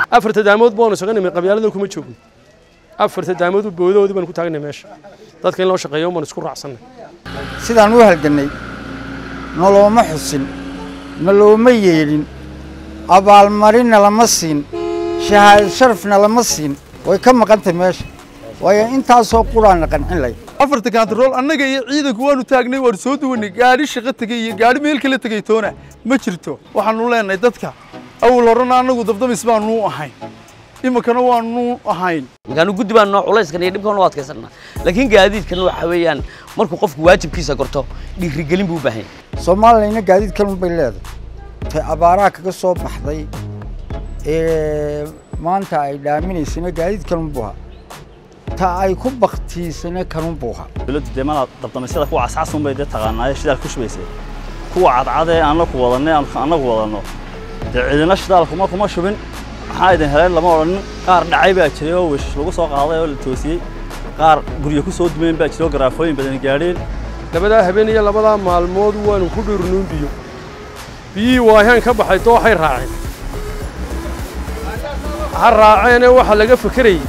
afarta daamood baanu isaga nimay qabyaalada kuma joogno afarta daamood boodahoodii baanu ku taagnay meesha dadka in loo shaqeeyo baanu isku raacsannay sidaan u halgannay nolooma xusin nolooma yeedhin abaalmarinna lama siin shahaad sharafna lama siin way ka maqantay meesha waayo intaasoo quraanna qancin lay afarta kantarool annaga iyo ciidanku waanu taagnay waanu soo duwanay gaadhi shaqo tegey iyo gaadhi meel kala tegey toona ma jirto waxaanu leenahay dadka awal horena annagu dabdamis baanu ahayn iminkana waanu ahayn markaanu guddi baan noo culayskan iyo dhibkan u adkaysanaa laakiin gaadiidkan waxa weeyaan markuu qofku waajibkiisa gorto dhiirigelin buu u baahan yahay soomaaliyana gaadiid kalun bay leedahay tay abaaraha kaga soo baxday ee maanta ay dhaaminaysana gaadiid kalun buu ahaa ta ay ku baktiisana kanun buu ahaa dowladda dee mana dabdamisyada kuwa cascasun bay dee taqaanaaye shidaal ku shubaysay kuwa cadcadee aan la ku wadanay annagu wadanno dee cidina shidaal kuma kuma shubin maxaa idin heleen lama odhanin qaar dhacay baa jiray oo wish lagu soo qaaday oo la toosiyey qaar guryo ku soo dumeen baa jiray oo garaafooyin badan gaadheen labadaa habeen iyo labadaa maalmood waanu ku dhirnuun biyo biyihii waahaan ka baxay dooxay raaceen ha raaceene waxaa laga fekerayey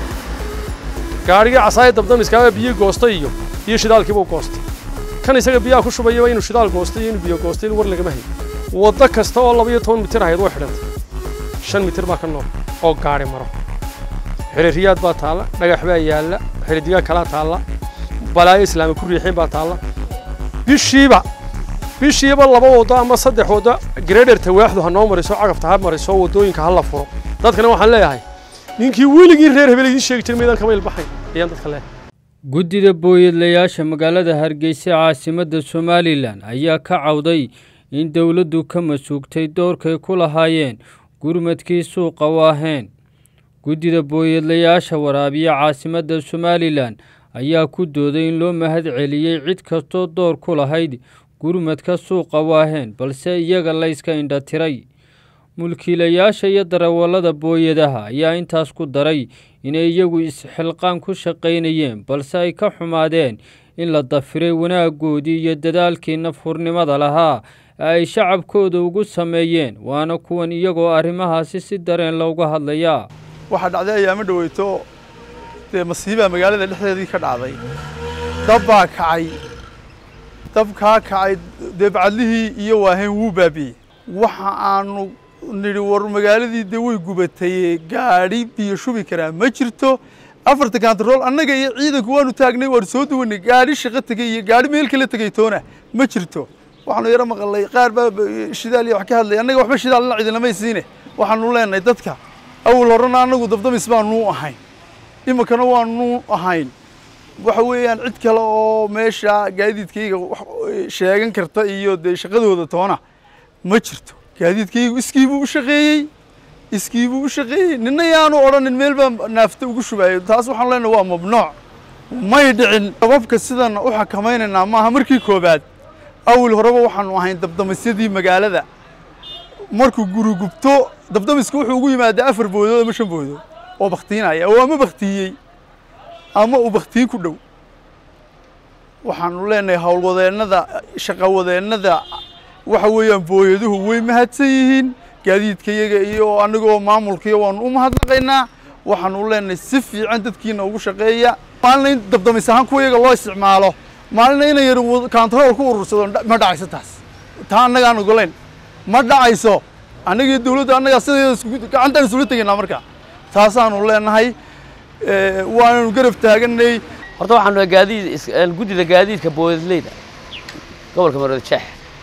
gaadhigii casaaya dabdamiskaaba biyo goostay iyo iyo shidaalkiibuu goostay kan isaga biyaha ku shubayaba inuu shidaal goostay iyo inuu biyo goostay war lagama hayn waddo kasta oo laba iyo toban mitir ahayd way xidhantay shan mitir baa ka nool oo gaadhi maro xiriiriyaad baa taalla dhagax baa yaalla xiridigaa kalaa taalla balaayo islaama ku riixeen baa taalla bishiiba bishiiba laba waddo ama saddex waddo gareedherta waaxdu ha noo mariso cagafta ha mariso waddooyinka ha la furo dadkana waxaan leeyahay ninkii weligii reer hebel idiin sheegi jiray maydaan kama ilbaxayn ayaan dadka leeyahay guddida booyadlayaasha magaalada hargeysa caasimadda somalilan ayaa ka cawday in dowladdu ka masuugtay doorkay ku lahaayeen gurmadkii suuqa waaheen guddida booyadlayaasha waraabiya caasimadda somalilan ayaa ku dooday in loo mahad celiyey cid kastoo door ku lahayd gurmadka suuqa waaheen balse iyaga layska indhatiray mulkiilayaasha iyo darawallada booyadaha ayaa intaas ku daray inay iyagu isxilqaan ku shaqaynayeen balse ay ka xumaadeen in la dafiray wanaaggoodii iyo dadaalkii nafhurnimada lahaa ee ay shacabkooda ugu sameeyeen waana kuwan iyagoo arrimahaasi si dareen looga hadlayaa waxaa dhacday ayaamo dhoweyto dee masiibaa magaalada dhexdeedii ka dhacday dab baa kacay dab kaa kacay dee bacadlihii iyo waaheen wuu baabi'ey waxa aanu nidhi war magaaladii dee way gubatay gaadhi biyo shubi karaa ma jirto afarta kantarool annaga iyo ciidanku waanu taagnay waanu soo duwanay gaadhi shaqo tegey iyo gaadhi meel kala tegey toona ma jirto waxaanu yaro maqalay qaar baa shidaal iyo wax ka hadlay annaga waxba shidaalna cidinamay siine waxaanu leenahay dadka awal horena annagu dabdamis baanu ahayn iminkana waanu ahayn waxa weeyaan cid kale oo meesha gaadiidkayga sheegan karta iyo dee shaqadooda toona ma jirto gaadiidkaygu iskiibuu u shaqeeyey iskiibuu u shaqeeyey nina yaanu odhanin meel baa naafta ugu shubaayay taas waxaan leenahay waa mamnuuc may dhicin dababka sidan u xakamaynaynaa maaha markii koobaad awal horeba waxaanu ahayn dabdamisyadii magaalada markuu guri gubto dabdamiska wuxuu ugu yimaadaa afar boodood ama shan boodood oo baktiinaya oo ama baktiyey ama uu baktiin ku dhow waxaanu leenahay howlwadeennada shaqawadeennada waxa weeyaan booyaduhu way mahadsan yihiin gaadiidka iyaga iyo anigoo maamulkaiyo waanu u mahadnaqaynaa waxaanu leenahay si fiican dadkiina ugu shaqeeya maalina in dabdamis ahaan kuwa iyaga loo isticmaalo maalina ina yar kantarool ku urursado ma dhacayso taas taa annagaan ogolayn ma dhacayso annaga iyo dawladda annagaa sideeda gacantaan isula tegaynaa marka taasaanu leenahay waananu garab taaganay horta waxaanu gaadiid guddida gaadiidka booyadleyda gobolka maroodi jeex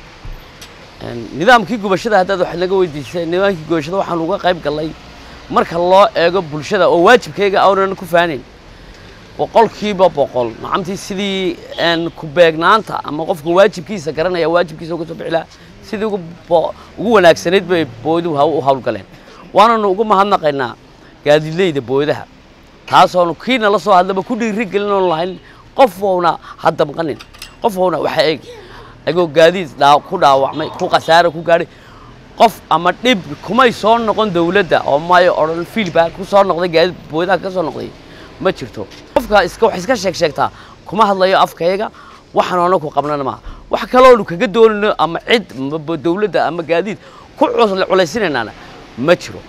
nidaamkii gubashada haddaad wax naga weydiisay nidaamkii gubashada waxaan uga qayb gallay marka loo eego bulshada oo waajibkayga aanan ku faanayn boqolkiiba boqol nacamtii sidii ku beegnaanta ama qofka waajibkiisa garanaya waajibkiisa uga soo bixi lahaa sidii ugu ugu wanaagsanayd bay booyduhu u hawlgaleen waananu ugu mahadnaqaynaa gaadiidleyda booydaha taasoonu kiina la soo hadlaba ku dhiiri gelin oon lahayn qof ouna ha damqanin qof ouna waxa eeg agoo gaadiid dhaa ku dhaawacmay ku khasaare ku gaadhay qof ama dhib kumay soo noqon dawladda oo mayo odhan fiilbaa ku soo noqday gaadiid booydaha ka soo noqday ma jirto qofka iska wax iska sheeg sheegtaa kuma hadlayo afkayga waxaan oona ku qabnana maaha wax kaloonu kaga doonayno ama cid ama dawladda ama gaadiid ku culaysinaynaana ma jiro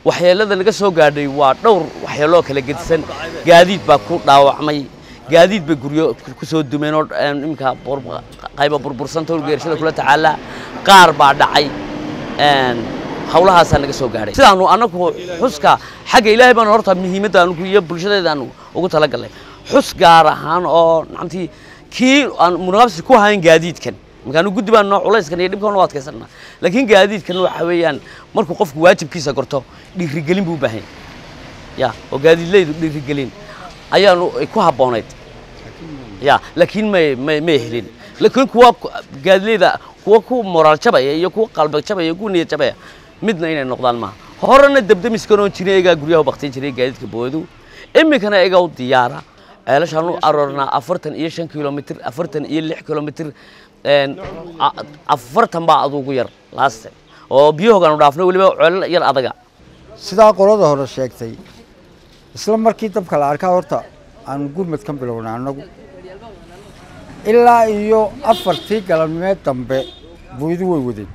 waxyeelada naga soo gaadhay waa dhowr waxyeeloo kala gedisan gaadiid baa ku dhaawacmay gaadiid bay guryo ku soo dumeen oo een, iminka bur- qayba burbursanta oo geerashada kula tacaala qaar baa dhacay een, hawlahaasaa naga soo gaadhay sidaanu anagu xuska xagga ilaahay baanu horta muhiimadda anugu iyo bulshadeedaanu ugu talagalnay xus gaar ahaan oo nacamtii kii aan munaabsi ku hayn gaadiidkan markaanu guddi baan noo culayskan iyo dhibkan u adkaysana laakiin gaadiidkan waxa weeyaan markuu qofku waajibkiisa gorto dhiirigelin buu u baahan yahay ya oo gaadiidleydu dhiirigelin ayaanu ay ku habboonayd ya laakiin may may may helin laakiin kuwa ku- gaadiidleyda kuwa ku moraal jabaya iyo kuwa qalbi jabaya iyo kuwa niyad jabaya midna inay noqdaan maaha horena dabdamiskan oo jiray egaa guryaha u baktin jiray gaadiidka boodu iminkana egaa u diyaara ceelashaan u aroornaa afartan iyo shan kilomitr afartan iyo lix kilomitr een, a- afartan baa adugu yar laaste oo biyahoogaanu dhaafnay weliba ceelal yar adaga sidaa qolada hore sheegtay isla markii dabka la arkaa horta aanu gurmad ka bilownay annagu ilaa iyo afartii galabnimeed dambe buydu way wadeen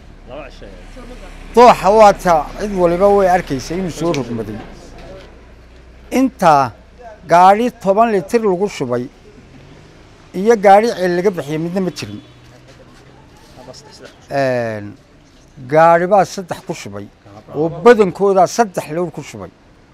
dooxa waata cid waliba way arkaysa inuu soo rogmaday intaa gaadhi toban litir lagu shubay iyo gaadhi ceel laga bixiyay midna ma jirin Een, gaadhi baa saddex ku shubay oo badankoodaa saddex lowr ku shubay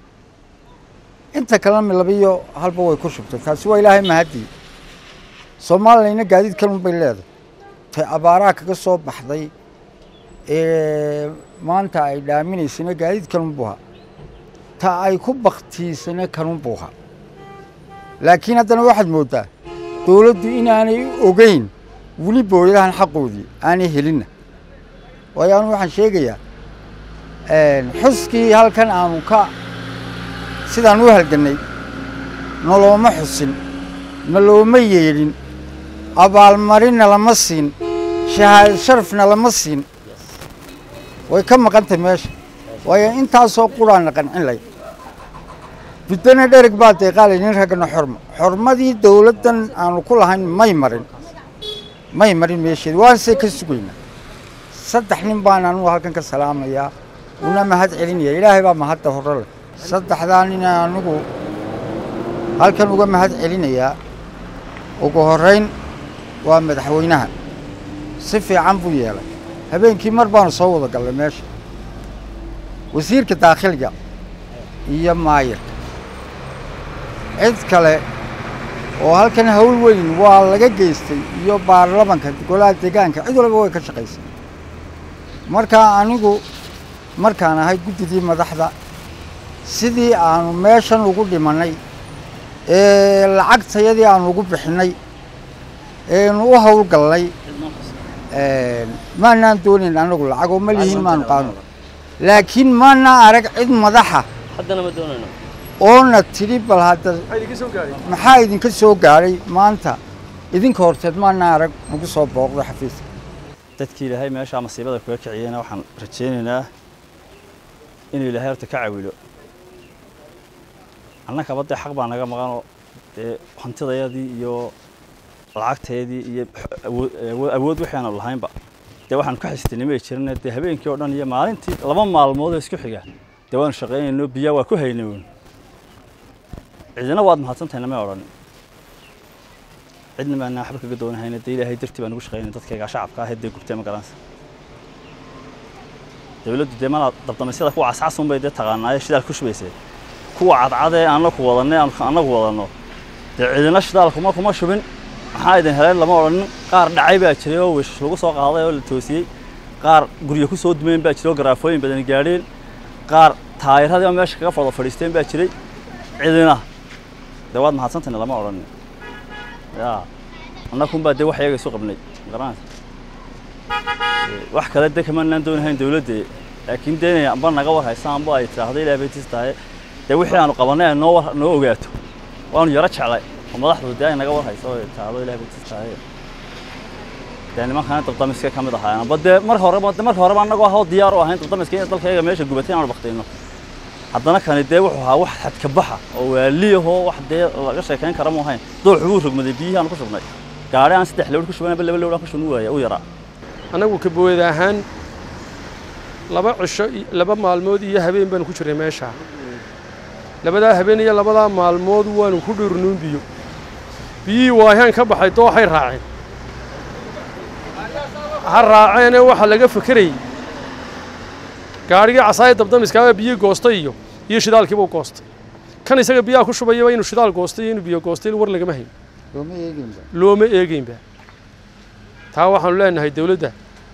inta kalena labiyo halba way ku shubtay taasi waa ilaahay mahadii soomaaliyana gaadiidkan unbay leedahay tay abaaraha kaga soo baxday ee maanta ay dhaaminaysana gaadiidkan unbuha ta ay ku baktiisana kanunbuha laakiin haddana waxaad mooddaa dowladdu inaanay ogeyn weli boolidahan xaqoodii aanay helinna waayo anu waxaan sheegayaa xuskii halkan aanu ka sidaan u halgannay nolooma xusin nolooma yeedhin abaalmarinna lama siin shahaad sharafna lama siin way ka maqantay meesha waayo intaasoo quraana qancin lay biddana dhereg baa deeqaalay nin raggana xorma xormadii dowladdan aanu ku lahayn may marin may marin meesheedi waanse ka sugaynaa saddex nin baan anugu halkan ka salaamayaa una mahad celinaya ilaahay baa mahadda hore leh saddexdaa nin anigu halkan uga mahad celinayaa ugu horrayn waa madaxweynaha si fiican buu yeelay habeenkii mar baanu soo wada gallay meesha wasiirka daakhiliga iyo maayirka cid kale oo halkan hawl weyn waa laga geystay iyo baarlamanka golaha deegaanka cid walba way ka shaqaysay markaa anigu markaan ahay guddidii madaxda sidii aanu meeshan ugu dhimannay ee lacagtayadii aanu ugu bixinnay eenu u howlgallay maanaan doonayn anagu lacag oo ma lihiin maanu qaano laakiin maanaa arag cid madaxa haddana ma doonayno oona tidhi bal hadda maxaa idinka soo gaadhay maxaa idinka soo gaadhay maanta idinka horteed maanaa arag nagu soo booqdo xafiiska dadkii ilaahay meeshaa masiibada kaga kiciyeyna waxaan rajaynaynaa inuu ilaahay horta ka cawilo annakaba dee xaq baa naga maqanoo dee hantidayadii iyo lacagteedii iyo awood- awood- awood wixii aanu lahaynba dee waxaanu ka xistinay may jirina dee habeenkii oo dhan iyo maalintii laba maalmood oo isku xiga dee waanu shaqaynayno biyaa waa ku haynay uun cidina waad mahadsantahay namay odhan cidna maanaa waxba kaga doonahayna dee ilaahay dartii baan ugu shaqaynay dadkayga shacabka ah ee dee gubtay ma garanaysa dawladdu dee mana dabdamisyada kuwa cascas unbay dee taqaanaaye shidaal ku shubaysay kuwa cadcadee annaku wadannay aan annagu wadanno dee cidina shidaal kuma kuma shubin maxaa idin heleen lama odhanin qaar dhacay baa jiray oo wish lagu soo qaaday oo la toosiyey qaar guryo ku soo dumeen baa jiray oo garaafooyin badan gaadheen qaar taayiradii oo meesha kaga fado fadhiisteen baa jiray cidina dee waad mahadsantayna lama odhanin ya annakunbaa dee wax iyaga isu qabnay ma garanaysa wax kale de kamanaan doonahayn dawladde laakiin dee inay amba naga war haysa amba ay tidhaahdo ilaah bay tis tahay dee wixii aanu qabannay ay noo war noo ogaato waanu yaro jeclay oo madaxdu dee ay naga war hayso oo ay tidhaahdo ilaah bay tis tahay dee nimankana dabdamiska ka mid ahaayeen amba dee mar horeba de marka horeba annagoo ahoo diyaar u ahayn dabdamiska in dalkayga meesha gubatay inaanu baktayno haddana kani dee wuxuu ahaa wax xadka baxa oo waaliyahoo wax dee laga sheekayn kara mu ahayn dooxu wuu rogmaday biyihii aanu ku shubnay gaari aan saddex lewr ku shubanaba laba lewr aan ku shubin waaya u yaraa annagu kabooyada ahaan laba cisho i- laba maalmood iyo habeen baanu ku jirnay meeshaa labadaa habeen iyo labadaa maalmood waanu ku dhurnuun biyo biyihii waayaan ka baxay dooxay raaceen ha raaceene waxaa laga fekerayey gaadhigii casaaya dabdamiskaaba biyihii goostay iyo iyo shidaalkiiba u goostay kan isaga biyaha ku shubayaba inuu shidaal goostay iyo inuu biyo goostay war lagama hayn looma eeginba looma eegeynba taa waxaanu leenahay dowladda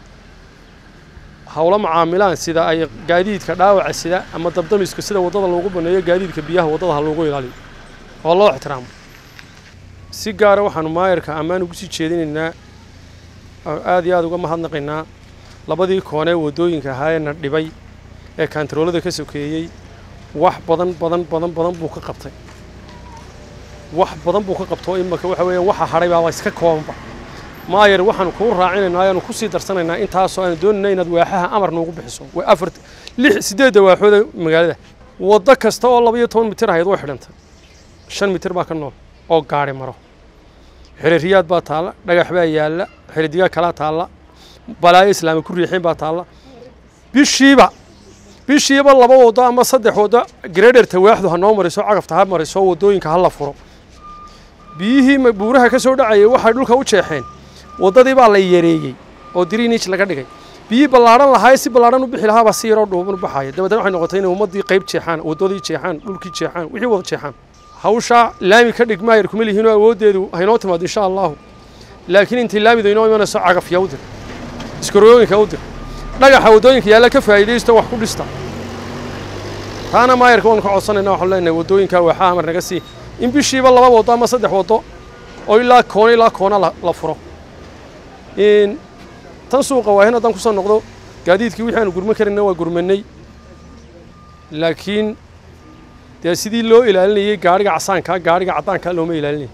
howlo macaamilaan sida ay gaadiidka dhaawaca sida ama dabdamiska sida waddada loogu baneeyo gaadiidka biyaha waddada ha loogu ilaaliyo oo loo ixtiraamo si gaara waxaanu maayarka ammaan ugu sii jeedinaynaa oo aad iyo aad uga mahadnaqaynaa labadii koonee waddooyinka ahaayee na dhibay ee kaantaroolada ka sokeeyey wax badan badan badan badan buu ka qabtay wax badan buu ka qabto imaka waxa weeye waxa hadhay baaba iska koobanba maayar waxaanu kuu raacinaynaa ayaanu ku sii darsanaynaa intaasoo aanu doonayna inaad waaxaha amar noogu bixiso waa afar lix siddeedda waaxooda magaalada waddo kasta oo laba iyo toban mitir ahayd way xidhantay shan mitir baa ka nool oo gaadhi maro xiriiriyaad baa taalla dhagax baa yaalla xiridigaa kalaa taalla balaayo islaami ku riixeen baa taalla bishiiba bishiiba laba waddo ama saddex waddo gradherta waaxdu ha noo mariso cagafta ha mariso waddooyinka ha la furo biyihii ma- buuraha ka soo dhacayay waxay dhulka u jeexeen waddadii baa la yareeyey oo drinij laga dhigay biyihii ballaadhan lahaa si ballaadhan u bixi lahaabaa si yaroo dhuuban u baxaya dabeetana waxay noqotay inay ummaddii qayb jeexaan waddadii jeexaan dhulkii jeexaan wixii wada jeexaan hawshaa laami ka dhig maayar kuma lihiinoo awooddeedu haynoo timaado insha allahu laakiin intii laamidu inoo imanayso cagafya u dir iskarooyinka u dir dhagaxa waddooyinka yaalla ka faa'iidaysto wax ku dhista taana maayarka waanu ka codsanayna waxaanu leenahay waddooyinkaa waaxaa amar naga sii in bishiiba laba waddo ama saddex waddo oo ilaa koona ilaa koona la, la furo in tan suuqa waahin haddaan kusoo noqdo gaadiidkii wixii aanu gurman karayna waa gurmanay laakiin dee sidii loo ilaalinayey gaadhiga casaankaa gaadhiga caddaankaa looma ilaalinay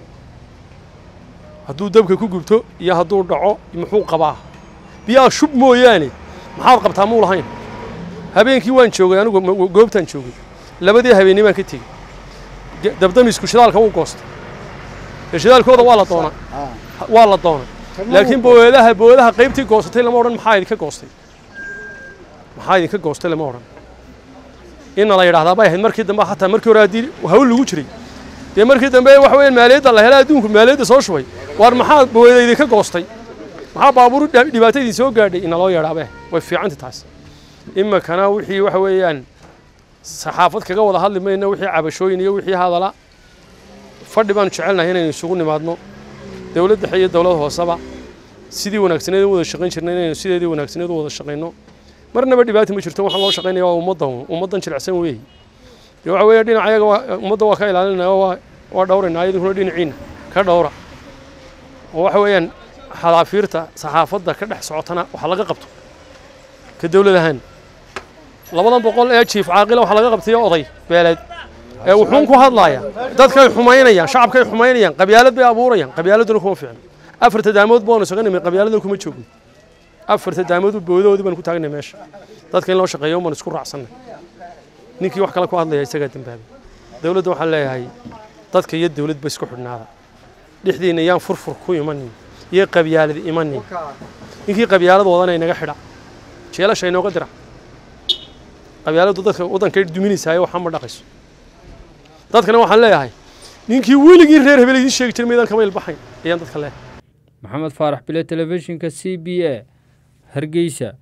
hadduu dabka ku gubto iyo hadduu dhaco muxuu qabaa biyaha shub mooyaane maxaad qabtaa muu lahayn habeenkii waan joogay anigu ma- goobtaan joogay labadii habeenni baan ka tegey Ge- dabdamisku shidaalka wuu goostay ee shidaalkooda waa la doonaa waa la doonay laakiin booyadaha booyadaha qaybtii goosatay lama odhan maxaa idinka goostay maxaa idinka goostay lama odhan inna la yidhahdaa bay ahayd markii dambe xataa markii hore haddii hawl lagu jiray dee markii dambe waxa weeyaan maaliyadda la helaa adduunku maaliyadda soo shubay waar maxaa booyada idinka goostay maxaa baabuur dha- dhibaato idin soo gaadhay inna loo yeedhaabe way fiicanta taas imikana wixii waxa weeyaan saxaafad kaga wada hadli mayno wixii cabashooyin iyo wixii hadala fadhi baanu jecelnahay inaynu isugu nimaadno dowlad dhexe iyo dowlad hooseba sidii wanaagsaneed u wada shaqayn jirnay inaynu sideedii wanaagsaneed u wada shaqayno marnaba dhibaata ma jirto waxaan loo shaqaynaya waa ummaddan ummaddan jilicsan weeye dee waxa weeye dhinaca ayaga waa- ummadda waa ka ilaalinaya waa waa dhowraynaa idinkuna dhinaciina ka dhowra oo waxa weeyaan xadaafiirta saxaafadda ka dhex socotana waxa laga qabto ka dowlad ahaan labadan boqol ee jiif caaqila waxa laga qabtay oday beeleed ee wuxuun ku hadlaaya dadkay xumaynayaan shacabkay xumaynayaan qabyaalad bay abuurayaan qabyaaladuna kuma fiicno afarta daamood baanu isaga nimid qabyaalada kuma joogno afarta daamood boodahoodii baan ku taagnay meesha dadka in loo shaqeeyo baan isku raacsannay ninkii wax kale ku hadlaya isagaa dembaabay dowladda waxaan leeyahay dadka iyo dowladba isku xidhnaada dhexdiina yaan furfur ku imanin iyo qabyaalad imanin ninkii qabyaalad wadana inaga xidha jeelasha inooga dira qabyaaladdu dadka waddankay duminaysaayo waxaa ma dhaqayso dadkana waxaan leeyahay ninkii weligii reer hebel idiin sheegi jiray maydaan kama ilbaxayn ayaan dadka leeyahay maxamed faarax bile telefishinka c b a hargeysa